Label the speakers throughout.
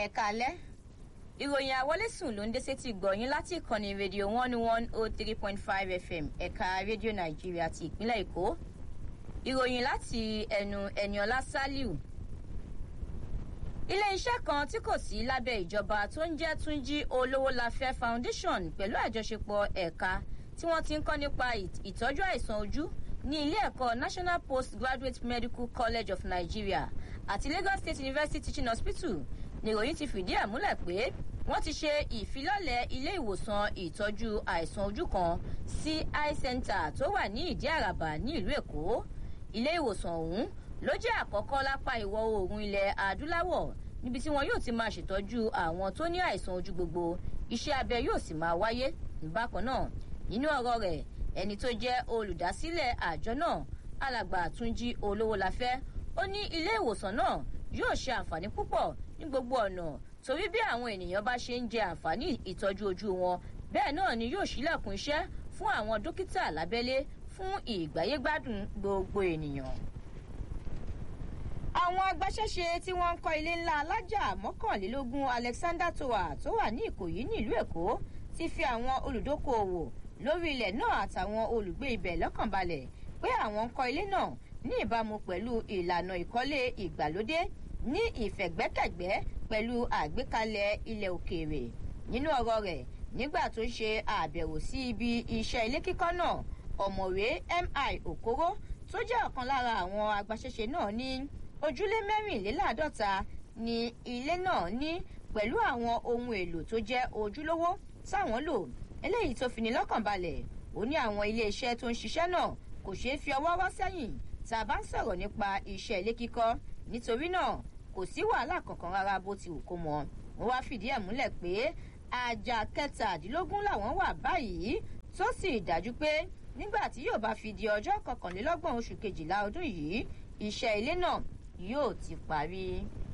Speaker 1: ẹ̀ka alẹ́ ìròyìn àwọlésùn ló ń dé sétí gbọ̀yìn láti ìkànnì rédíò one one oh three point five fm ẹ̀ka rédíò nàìjíríà ti ìpínlẹ̀ èkó ìròyìn láti ẹnu ẹniọlá saliu ilé-iṣẹ́ kan tí kò sí lábẹ́ ìjọba tó ń jẹ́ túnjí olówólafẹ́ foundation pẹ̀lú àjọṣepọ̀ ẹ̀ka tí wọ́n ti ń kọ́ nípa ìtọ́jú àìsàn ojú ní ilé ẹ̀kọ́ national postgraduate medical college of nigeria àti lagos state university teaching hospital nìròyìn ti fìdí ẹ̀ múlẹ̀ pé wọ́n ti ṣe ìfilọ́lẹ̀ ilé ìwòsàn ìtọ́jú àìsàn ojú kan sí eye center tó wà ní ìdí àràbà ní ìlú èkó ilé ìwòsàn ọ̀hún ló jẹ́ àkọ́kọ́ lápá ìwọ̀ oòrùn ilẹ̀ adúláwọ̀ níbi tí wọn yóò ti máa ṣètọ́jú àwọn tó ní àìsàn ojú gbogbo iṣẹ́ abẹ yóò sì máa wáyé bákan náà nínú ọ̀rọ̀ rẹ̀ ẹni tó jẹ́ olùdásílẹ̀ àjọ náà alàgbà àtúnjí olówólafẹ́ ó ní ilé ìwòsàn náà yóò ṣe àǹfààní púpọ̀ ní gbogbo ọ̀nà torí bí àwọn ènìyàn bá ṣe ń jẹ àǹfààní ìtọ́jú ojú wọn bẹ́ẹ̀ náà ni yóò ṣílẹ̀kùn iṣẹ́ fún àwọn dókítà lábẹ́lé fún ìgbáyégbádùn gbogbo ènìyàn àwọn agbaṣẹ́ṣe tí wọ́n ń kọ́ ilé ńlá alájà mọ́kànlélógún alexander tower tó wà ní ìkòyí nílùú èkó ti fi àwọn olùdókòòwò lórí ilẹ̀ náà àtàwọn olùgbé ibẹ̀ lọ́kànbalẹ̀ pé àwọn ń kọ́ ilé náà ní ìbámu pẹ̀lú ìlànà ìkọ́lé ìgbàlódé ní ìfẹ̀gbẹ́kẹ̀gbẹ́ pẹ̀lú àgbékalẹ̀ ilẹ̀ òkèèrè nínú ọ̀rọ̀ rẹ̀ nígbà tó ṣe àbẹ̀wò sí ibi iṣẹ́ ilé kíkọ́ náà ọ̀mọ̀wé mi okoro tó jẹ́ ọ̀kan lára àwọn agbaṣẹ́ṣe náà ní ojúlé mẹ́rìnléláàádọ́ta ni ilé náà ní pẹ̀lú àwọn ohun èlò tó jẹ́ ojúlówó táwọn lò eléyìí tó fini lọ́kàn balẹ̀ ó ní àwọn iléeṣẹ́ tó ń ṣiṣẹ́ náà kò ṣeé fi ọwọ́ rọ́ sẹ́yìn tá a bá ń sọ̀rọ̀ nípa iṣẹ́ ilé kíkọ́ nítorí náà kò sí wàhálà kankan rárá bó ti wù kó mọ wọn wá fìdí ẹ̀ múlẹ̀ pé àjà kẹtàdínlógún làwọn wà báyìí tó sì dájú pé nígbà tí yóò bá fi di ọjọ́ kọkànlélọ́gbọ̀n oṣù kejìlá ọdún yìí iṣẹ́ ilé náà yóò ti parí.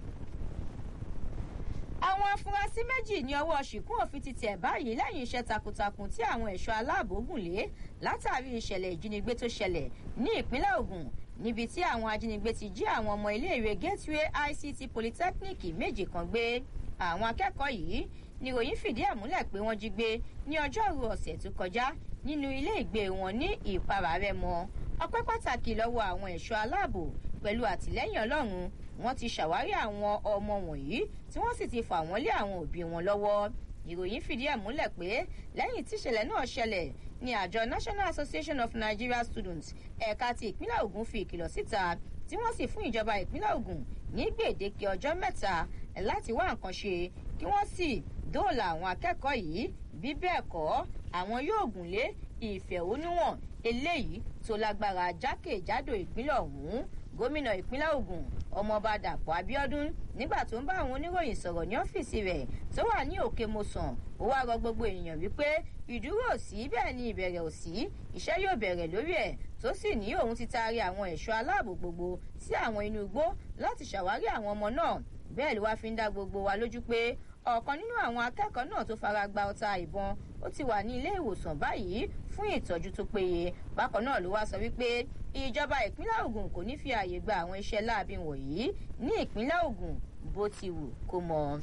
Speaker 1: àwọn afurasí méjì ní ọwọ́ ṣìkún òfin ti tẹ̀ báyìí lẹ́yìn iṣẹ́ takuntakun tí àwọn ẹ̀ṣọ́ aláàbò gùn lé látàrí ìṣẹ̀lẹ̀ ìjínigbé tó ṣẹlẹ̀ ní ìpínlẹ̀ ogun níbi tí àwọn ajínigbé ti jí àwọn ọmọ iléèwé gateway ict polytechnic méjì kan gbé àwọn akẹ́kọ̀ọ́ yìí níròyìn fìdí ẹ̀ múlẹ̀ pé wọ́n jí gbé ní ọjọ́rú ọ̀sẹ̀ tó kọjá nínú ilé ìgbé wọn ní ìpara rẹ mọ ọpẹ́ pàtàkì lọ́wọ́ àwọn ẹ̀ṣọ́ aláàbò pẹ̀lú àtìlẹ́yìn ọlọ́run wọ́n ti ṣàwárí àwọn ọmọ wọ̀nyí tí wọ́n sì ti fà wọ́n lé àwọn òbí wọn lọ́wọ́ ìròyìn fìdí ẹ̀ múlẹ̀ pé lẹ́yìn tíṣẹ̀lẹ̀ náà ṣẹlẹ̀ ni àjọ national association of nigeria students ẹ̀ka ti ìpínlẹ̀ ogun fi ìkìlọ̀ síta tí wọ́n sì fún ìjọba ìpínlẹ̀ ogun ní gbèdéke ọjọ́ mẹ́ta láti wá nǹkan ṣe kí wọ́n sì dóòlà àwọn akẹ́kọ̀ọ́ yìí bí bẹ́ẹ̀ kọ́ àwọn yóò gùn lé ìfẹ̀hónúhàn eléyìí tó lágbára jákèjádò ìpínlẹ̀ ọ̀hún gómìnà ìpínlẹ̀ ogun ọmọọba dàpọ̀ abiodun nígbà tó ń bá àwọn oníròyìn sọ̀rọ̀ ní ọ́fíìsì rẹ̀ tó wà ní òkè mosàn ó wá rọ gbogbo ènìyàn wípé ìdúró ò sí bẹ́ẹ̀ ni ìbẹ̀rẹ̀ ò sí iṣẹ́ yóò bẹ̀rẹ̀ lórí ẹ̀ tó sì ní òun ti taari àwọn ẹ̀ṣọ́ aláàbò gbogbo sí àwọn inú igbó láti ṣàwárí àwọn ọmọ náà bẹ́ẹ̀ ló wá fi ń dá gbogbo wa lójú pé ọ̀kan nínú àwọn akẹ́kọ̀ọ́ náà tó fara gba ọta ìbọn ó ti wà ní ilé ìwòsàn báyìí fún ìtọ́jú tó péye bákan náà ló wá sọ wípé ìjọba ìpínlẹ̀ ogun kò ní fi ààyè gba àwọn iṣẹ́ láabi wọ̀nyí ní ìpínlẹ̀ ogun bó ti wù kó mọ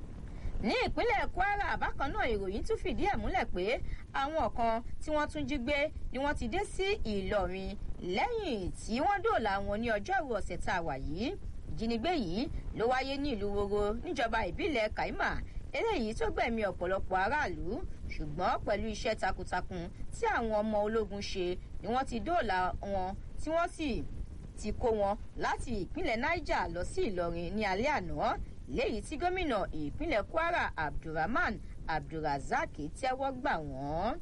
Speaker 1: ní ìpínlẹ̀ kwara bákan náà ìròyìn tún fìdí ẹ̀ múlẹ̀ pé àwọn kan tí wọ́n tún jí gbé ni wọ́n ti dé sí ìlọrin lẹ́yìn tí wọ́n dòòlà wọn ní ọjọ́rú ọ̀sẹ̀ tá a wà yìí ìjínigbé yìí ló wáyé ní ìlú woro níjọba ìbílẹ̀ kaima eléyìí tó gbẹ̀mí ọ̀pọ̀lọpọ̀ aráàlú ṣùgbọ́n pẹ̀lú iṣẹ́ takuntakun tí àwọn ọmọ ológun ṣe ni wọ́n ti dóòlà wọn tí wọ́n sì ti kó wọn láti ìpínlẹ̀ niger lọ sí ìlọrin ní alẹ́ àná léyìí tí gómìnà ìpínlẹ̀ kwara abdulrahman abdulrasaq tẹ́wọ́ gbà wọ́n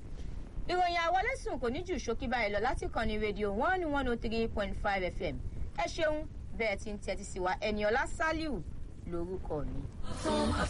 Speaker 1: ìròyìn àwọlẹ́sùn kò ní jù ṣókí báyìí lọ láti kàn ní rédíò one one oh three point five fm ẹ ṣeun bẹ́ẹ̀ ti ń tẹ́tí sí wa ẹni ọlá sálíù lórúkọ mi.